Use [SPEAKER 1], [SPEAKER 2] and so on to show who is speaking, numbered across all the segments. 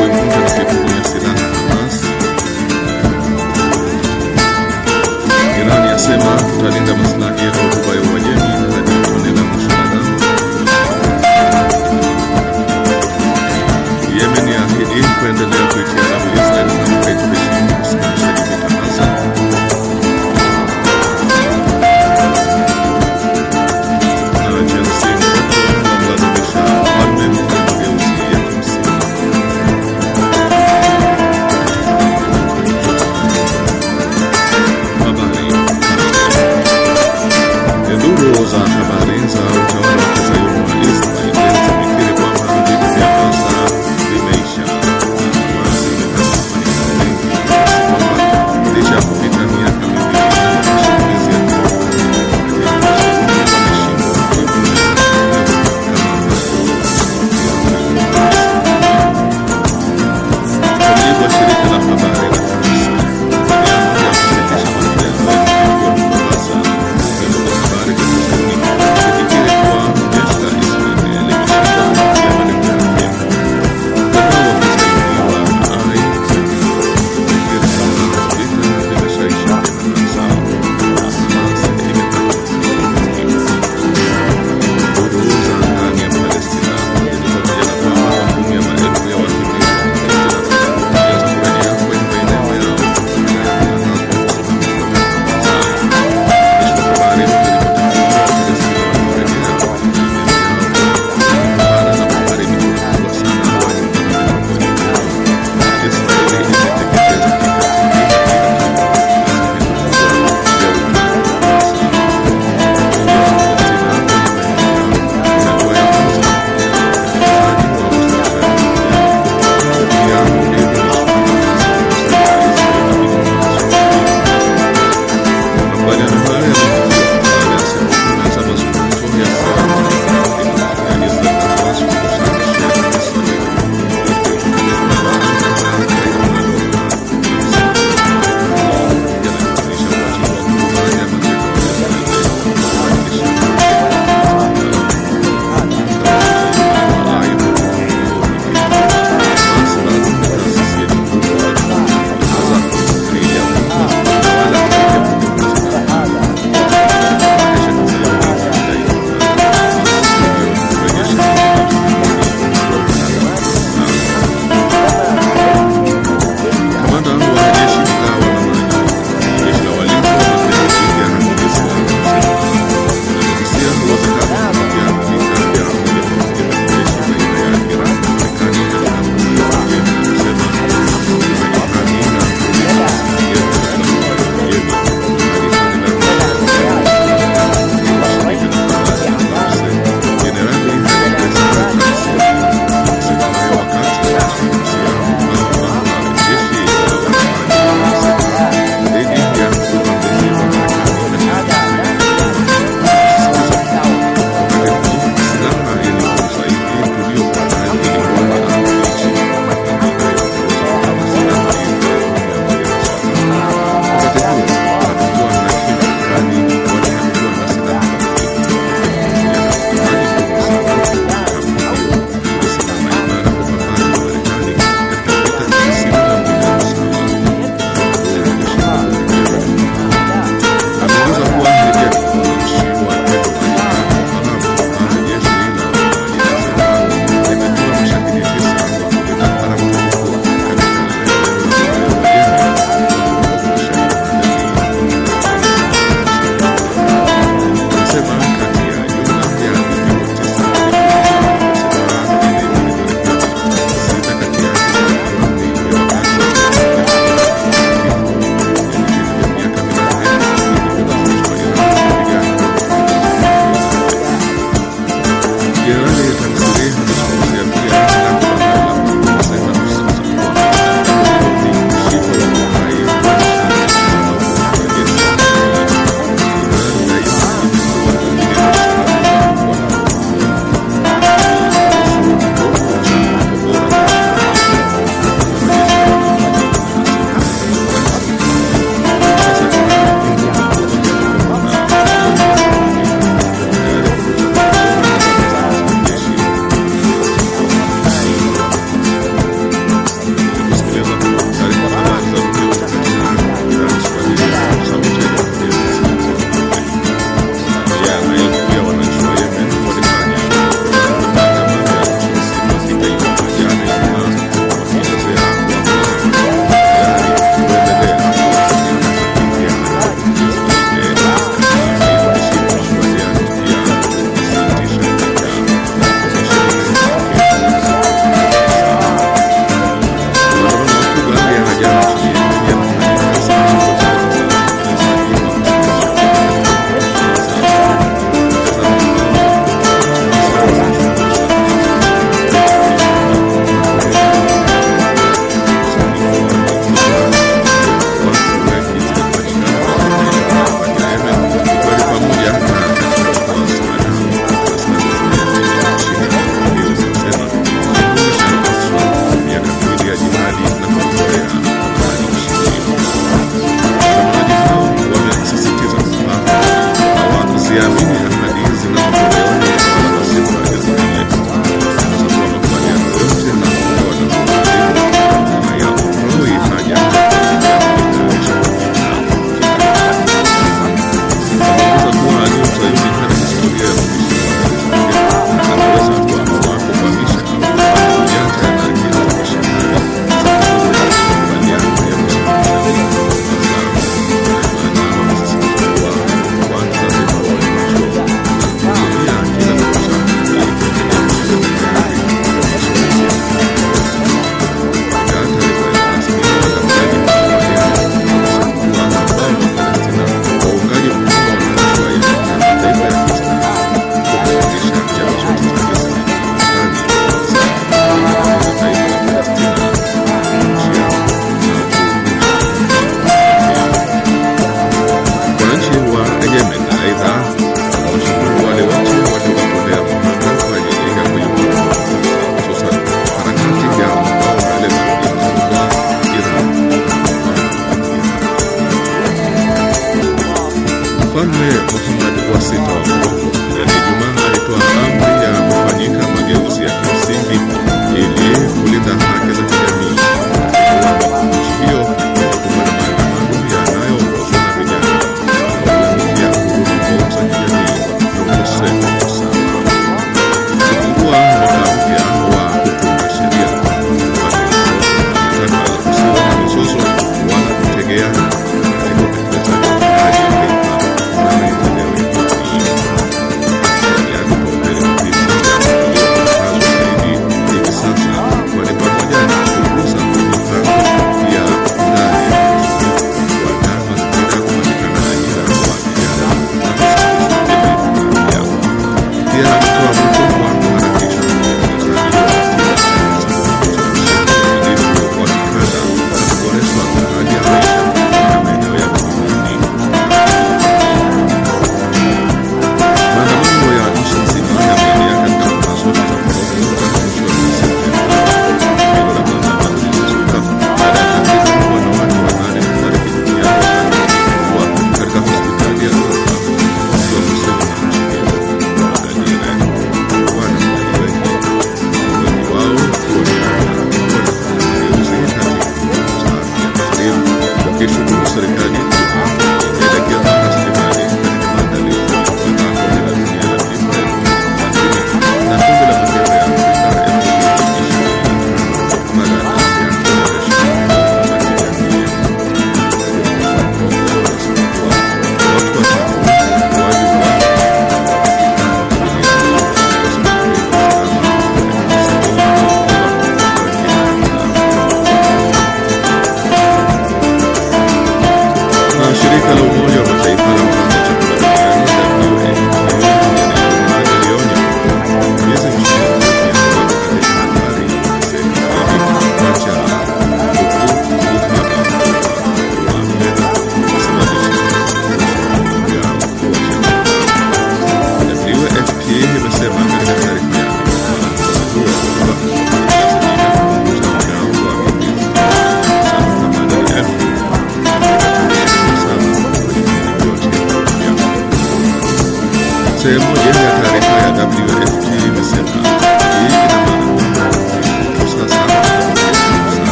[SPEAKER 1] kuivunja na kuipokonya silaha Hamas. Iran yasema tutalinda maslahi ya Ghuba ya Uajemi hadi tone la mwisho la damu. Yemen yaahidi kuendelea kuitia rabu Israel na haitoheshimu usimamishaji vita Gaza. Na Chelsea mtoto wamlazimisha Palme mageuzi ya kimsingi.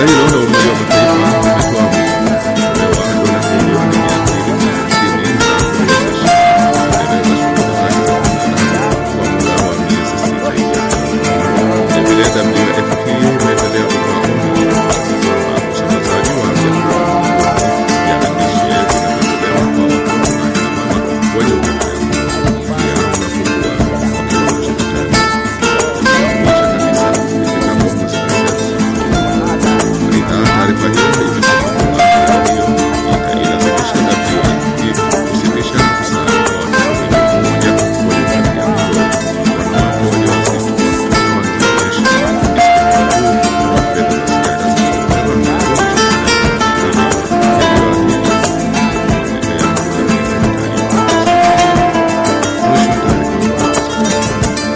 [SPEAKER 1] Shirika hilo la Umoja wa Mataifa limetoa kupewa dola milioni mia mbili na hamsini za kuwezesha kuendeleza shughuli zake za kibinadamu kwa muda wa miezi sita ijayo. Vilevile WFP imeendelea kutoa onyo kwamba usambazaji wa vyakula vya lishe vinavyotolewa kwa watoto na akina mama wenye ulemavu pia unapungua kwa kiwango cha hatari kuisha kabisa ifikapo mwezi Desemba. Aidha, taarifa hiyo imesema kwamba hali hiyo itailazimisha WFP kusitisha msaada kwa watoto milioni moja waliobakia mlo, wanawake wajawazito na wanaoishi isipokuwa wa fedha za ziada zinazotolewa na mgonjwa ili yaliyoathiri kuendelea kutafuta Mwisho wa taarifa.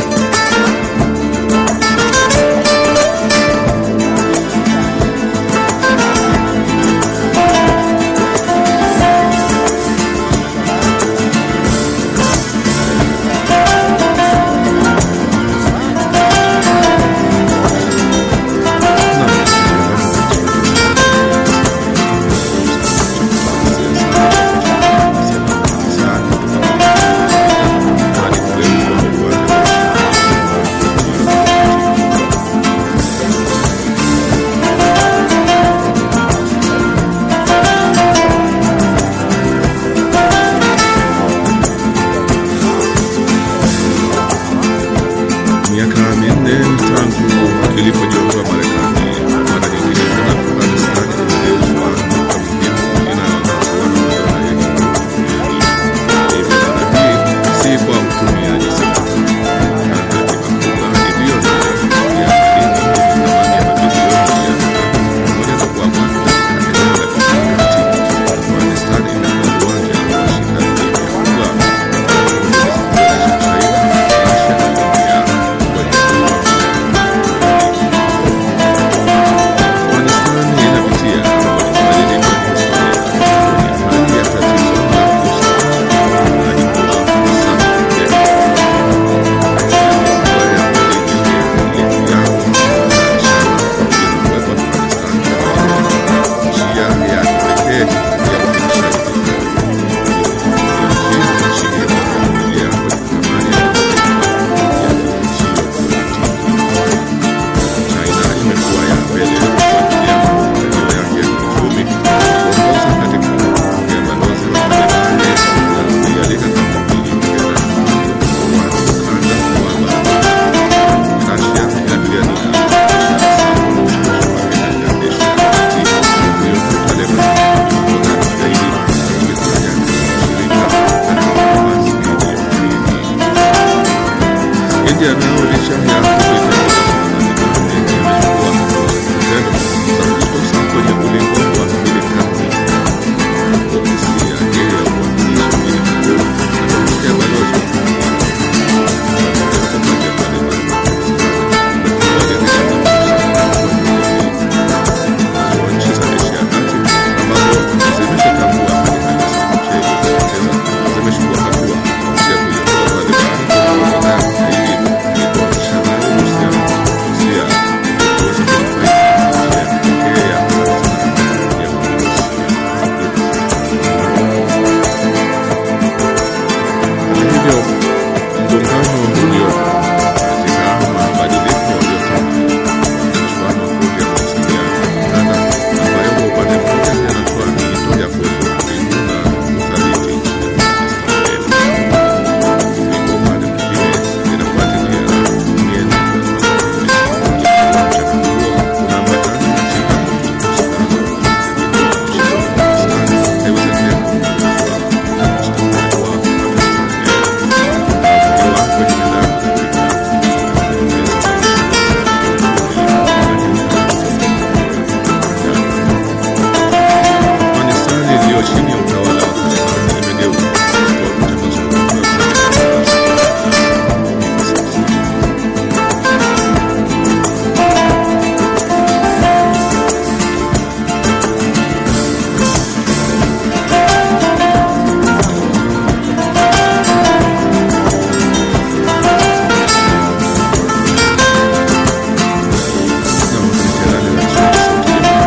[SPEAKER 1] Miaka minne tangu ilipojiondoa Marekani, mara nyingine tena Afghanistan imegeuzwa nukta muhimu inayoangaziwa na madola yenye nguvu duniani. Hivyo dhana hii si kwa utumiaji silaha na hatima kubwa iliyo nayo ya madini yenye thamani ya mabilioni ya dola pamoja na kuamua katika eneo la kimkakati, Afghanistan imekuwa uwanja wa ushindani mkubwa kuonyesha China, Russia na India kwenye Afghanistan inapitia mabadiliko ya kihistoria kwenye hali ya tatizo la usalama na imekuwa hasa ya China imekuwa ya mbele kufuatilia maendeleo yake ya kiuchumi, kuongoza katika kupokea balozi wa Marekani na kuialika kampuni nyingine wa ukanda wa barabara. Russia inapigania biashara sawa na ushawishi wake katika Asia ya Kati, kuiondosha Lebanon kutokana na ugaidi na kuifanya ushirika katika mapambano dhidi ya ugaidi. India nayo licha ya kuita imechukua vitendo za kujitosa kwenye ulingo wa Marekani. Ofisi yake ya uwakilishi mjini Kabul na kupokea balozi wa pamoja na Taliban na Pakistan imekuwa ikijaribu nazo nchi za Asia ya Kati ambazo zimeshatambua hali halisi ya nchi iliyojitokeza zimechukua hatua ya kuiondoa Taliban kwenye orodha ya magaidi ili kuanzisha nayo uhusiano wa kidiplomasia ili kuweza kunufaika na njia ya kipekee ya Afghanistan ya uongozi. Hata hivyo, mgongano uliopo katika mabadiliko yaliyotokea kuanzishwa makundi ya mawasiliano ya kikanda ambayo kwa upande mmoja yanatoa miito ya kuwepo utulivu na uthabiti nchini Afghanistan leo, lakini kwa upande mwingine linafuatilia mienendo ya Marekani. Mchakato huo unaambatana na changamoto za usalama, lakini nchi ya Afghanistan haiwezi tena kupuuzwa na mustakabali wa Afghanistan leo unaotumiwa kwenye medani za vita na kuendeleza Afghanistan iliyo chini ya utawala wa Taliban imegeuzwa kuwa vita mazungumzo ya kuleta hivi sasa. Na wakati Jenerali wa nchi ya Sauti ya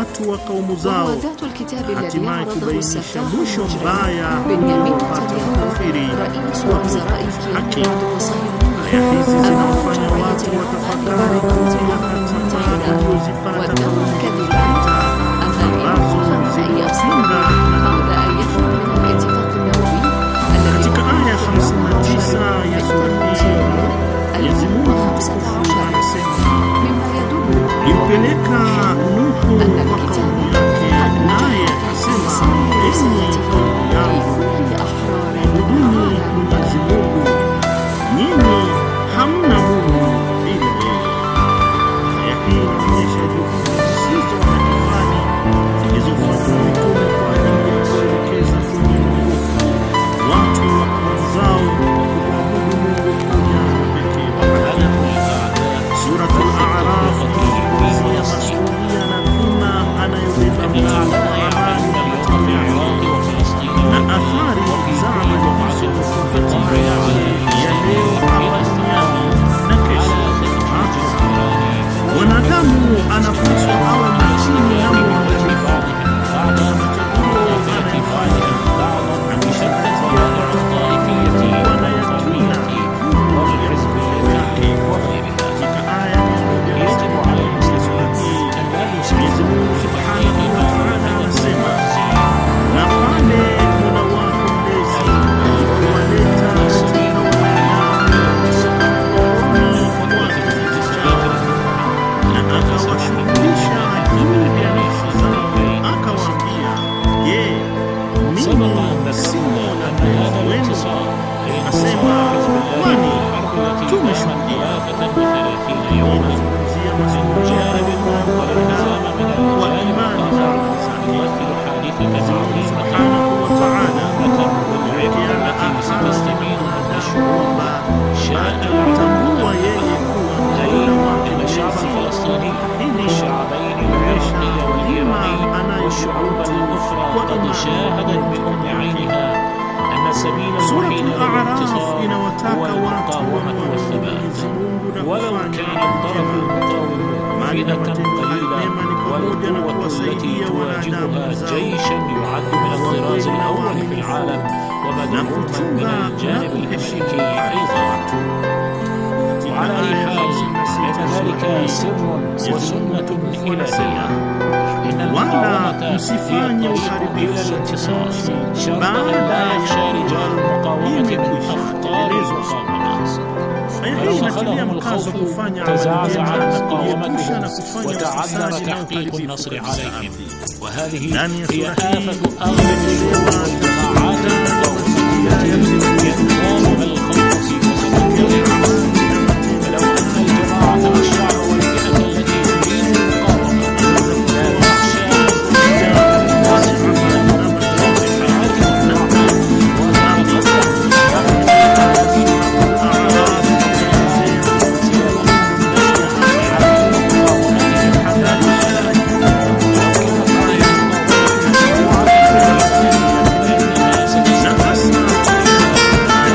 [SPEAKER 2] watu wa kaumu zao
[SPEAKER 3] وذات الكتاب
[SPEAKER 2] na
[SPEAKER 3] الذي
[SPEAKER 2] hatimaye
[SPEAKER 3] عرضه
[SPEAKER 2] kubainisha
[SPEAKER 3] السفاح
[SPEAKER 2] mwisho
[SPEAKER 3] المجرم
[SPEAKER 2] mbaya
[SPEAKER 3] بنيامين
[SPEAKER 2] unaopata
[SPEAKER 3] نتنياهو
[SPEAKER 2] makafiri
[SPEAKER 3] رئيس
[SPEAKER 2] wa
[SPEAKER 3] وزراء
[SPEAKER 2] haki.
[SPEAKER 3] الكيان وعضو صهيوني
[SPEAKER 2] Aya hizi
[SPEAKER 3] أمام
[SPEAKER 2] zinawafanya
[SPEAKER 3] جمعية
[SPEAKER 2] watu
[SPEAKER 3] العالم
[SPEAKER 2] watafakari
[SPEAKER 3] للأمم
[SPEAKER 2] kupitia hatima
[SPEAKER 3] المتحدة
[SPEAKER 2] waliozipata
[SPEAKER 3] وادعوا
[SPEAKER 2] kwa
[SPEAKER 3] كذبا أن
[SPEAKER 2] ambazo
[SPEAKER 3] الإمام الخامس يصل
[SPEAKER 2] zilipinga
[SPEAKER 3] بعد أن يخرج من الاتفاق النووي الذي
[SPEAKER 2] katika aya 59 ya sura hii Mwenyezi Mungu mtukufu anasema
[SPEAKER 3] مما يدل
[SPEAKER 2] limpeleka Nuhu kwa kaumu yake, naye akasema, enyi kaumu yangu,
[SPEAKER 3] لكل أحرار
[SPEAKER 2] ibuduni Mwenyezi Mungu, nyinyi hamna Mungu ila yeye. Aya hii inaonyesha juhudi zisizo na kifani zilizofanywa na mitume kwa ajili ya kuelekeza kwenye uongofu watu wa kaumu zao kumwabudu Mungu mmoja na pekee wa haki. Suratul A'raf inazungumzia masuala na dhima anayobeba mtu wa amani na matendo yake na athari za amali hizo kwa hatima yake ya leo hapa duniani na kesho akhera. Mwanadamu anapaswa awe makini na mwangalifu katika machaguo anayofanya, akizingatia kuwa na yakina juu ya matendo yake. Katika aya ya moja ya sura hii, Mwenyezi Mungu Subhanahu wa Ta'ala anasema na pale Mola wako mlezi alipowaleta katika wanadamu miongoni mwa kizazi chao na akawashughulisha juu ya nafsi zao, akawaambia, je, mimi si Mola mlezi wenu? Akasema, kwani tumeshuhudia. Inazungumzia mazungumzo ya wanadamu wa imani na amali zake. Mwenyezi Mungu Subhanahu wa Ta'ala amewekeana ahadi na mwanadamu kwamba atamtambua yeye kuwa Mola wake mlezi. Hili linaonyesha dhima anayoshuhudu kwa imani Suratul A'raf inawataka watu wamwabudu Mwenyezi Mungu na
[SPEAKER 4] ولو
[SPEAKER 2] kufanya
[SPEAKER 4] كان
[SPEAKER 2] mambo
[SPEAKER 4] الطرف
[SPEAKER 2] mema.
[SPEAKER 4] المقاوم
[SPEAKER 2] Mali na
[SPEAKER 4] فئة
[SPEAKER 2] matendo hayo mema ni
[SPEAKER 4] قليلة
[SPEAKER 2] pamoja na
[SPEAKER 4] والقوة التي
[SPEAKER 2] kuwasaidia wanadamu
[SPEAKER 4] تواجهها
[SPEAKER 2] wenzao
[SPEAKER 4] جيشا يعد من الطراز الأول في العالم
[SPEAKER 2] na
[SPEAKER 4] ومدعوما من
[SPEAKER 2] kuchunga na
[SPEAKER 4] الجانب
[SPEAKER 2] kuheshimu
[SPEAKER 4] الأمريكي
[SPEAKER 2] haki za
[SPEAKER 4] أيضا
[SPEAKER 2] watu. Katika
[SPEAKER 4] وعلى أي
[SPEAKER 2] aya
[SPEAKER 4] حال
[SPEAKER 2] 56
[SPEAKER 4] فإن
[SPEAKER 2] sura
[SPEAKER 4] ذلك
[SPEAKER 2] hii,
[SPEAKER 4] سر
[SPEAKER 2] Mwenyezi Mungu
[SPEAKER 4] وسنة
[SPEAKER 2] mtukufu anasema
[SPEAKER 4] إلهية إن
[SPEAKER 2] wala
[SPEAKER 4] المقاومة هي
[SPEAKER 2] msifanye
[SPEAKER 4] الطريق إلى
[SPEAKER 2] uharibifu
[SPEAKER 4] الانتصار
[SPEAKER 2] katika nchi
[SPEAKER 4] شرط أن
[SPEAKER 2] baada
[SPEAKER 4] لا
[SPEAKER 2] ya
[SPEAKER 4] يخشى رجال المقاومة من
[SPEAKER 2] imekwisha
[SPEAKER 4] أخطار
[SPEAKER 2] kutekelezwa
[SPEAKER 4] المقاومة
[SPEAKER 2] Aya hii
[SPEAKER 4] ولو
[SPEAKER 2] inatilia
[SPEAKER 4] أخذهم
[SPEAKER 2] mkazo
[SPEAKER 4] الخوف
[SPEAKER 2] kufanya amali
[SPEAKER 4] تزعزعت
[SPEAKER 2] njema na kujiepusha na
[SPEAKER 4] مقاومتهم
[SPEAKER 2] kufanya
[SPEAKER 4] وتعذر
[SPEAKER 2] ufisadi na
[SPEAKER 4] تحقيق
[SPEAKER 2] uharibifu
[SPEAKER 4] النصر
[SPEAKER 2] katika
[SPEAKER 4] عليهم
[SPEAKER 2] ardhi.
[SPEAKER 4] وهذه
[SPEAKER 2] ndani ya
[SPEAKER 4] هي
[SPEAKER 2] sura hii
[SPEAKER 4] آفة أغلب الشعوب والجماعات المقاومة التي ينتابها الخوف في كسب الطريق فلو أن الجماعة والشعب والفئة التي تريد المقاومة لا تخشى
[SPEAKER 2] na hasa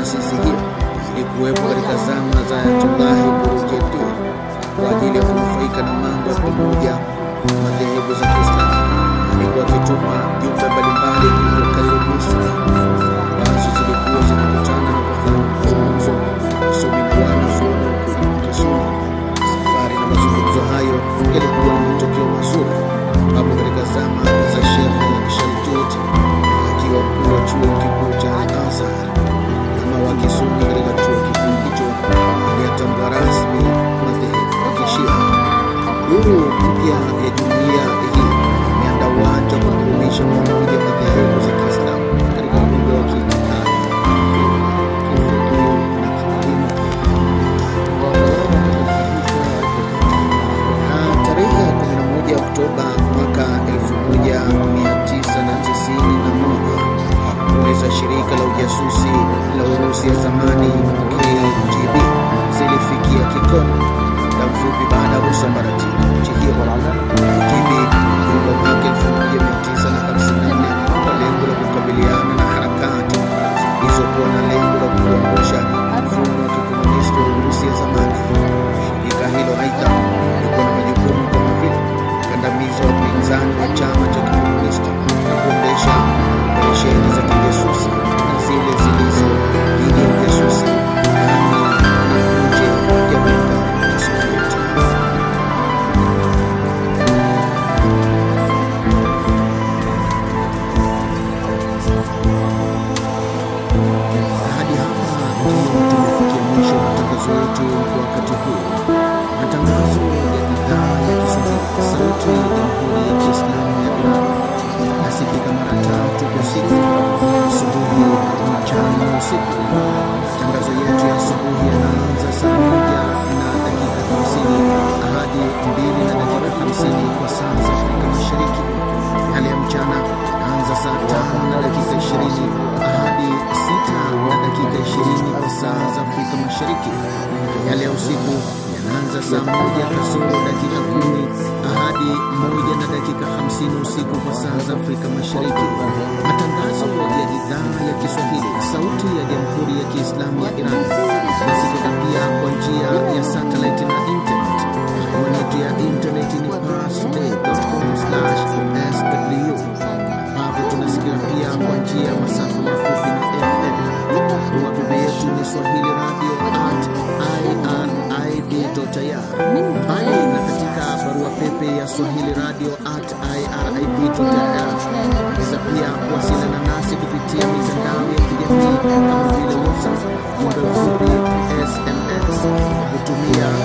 [SPEAKER 5] taasisi hiyo ilikuwepo katika zama za Ayatullahi Burujedi kwa ajili ya kunufaika na mambo ya pamoja madhehebu za Kiislamu. Alikuwa akituma jumbe mbalimbali huko Kairo, Misri, ambazo zilikuwa zinakutana na kufanya mazungumzo wasomi na wanazuoni wa Kisuni. Safari na mazungumzo hayo yalikuwa na matokeo mazuri, ambapo katika zama za Sheikh Shaltut akiwa mkuu wa chuo kikuu cha Al-Azhar ama wa Kisuni katika chuo kikuu hicho aliyatambua rasmi madhehebu ya Kishia. Duru mpya ya jumuiya hii imeandaa uwanja wa kudumisha pamoja madhehebu za Kiislamu katika uga wa kiitikadi, kifikiri na kielimu. Na tarehe 11 Oktoba mwaka 1991 shughuli za shirika la ujasusi la Urusi ya zamani KGB zilifikia kikomo muda mfupi baada ya kusambaratika nchi hiyo. KGB iliundwa mwaka 1954 kwa lengo la kukabiliana na harakati zilizokuwa na lengo la kuangusha mfumo wa kikomunisti wa Urusi ya zamani. Shirika hilo aidha lilikuwa na majukumu kama vile kukandamiza wapinzani wa chama cha kikomunisti na kuendesha operesheni za kijasusi na zile zilizo dhidi ya ujasusi ndani na nje ya muungano wa Kisovieti. Hadi hapa ndio tumefikia mwisho wa matangazo yetu kwa wakati huu. Matangazo ya idhaa ya Kiswahili, sauti ya Jamhuri ya Kiislamu ya Iran nasikika mara tatu kwa siku, asubuhi, mchana na usiku. Matangazo yetu ya asubuhi yanaanza saa moja na dakika hamsini hadi mbili na dakika hamsini kwa saa za Afrika Mashariki. Yale ya mchana yanaanza saa tano na dakika ishirini hadi sita na dakika ishirini kwa saa za Afrika Mashariki. Yale ya usiku yanaanza saa moja kasoro dakika kumi hadi moja na dakika hamsini usiku kwa saa za Afrika Mashariki. Matangazo ya idhaa ya Kiswahili, sauti ya Jamhuri ya Kiislamu ya Iran nasikika pia kwa njia ya satellite na internet. Anwani yetu ya internet ni parstoday.com/sw ambapo tunasikika pia kwa njia ya masafa mafupi na FM. Wapepe yetu ni swahili radio at irib.ir, mbali na katika barua pepe ya swahili radio at irib.ir. Unaweza pia kuwasiliana nasi kupitia mitandao ya kijamii kama vile WhatsApp, jumbe mfupi, SMS kwa kutumia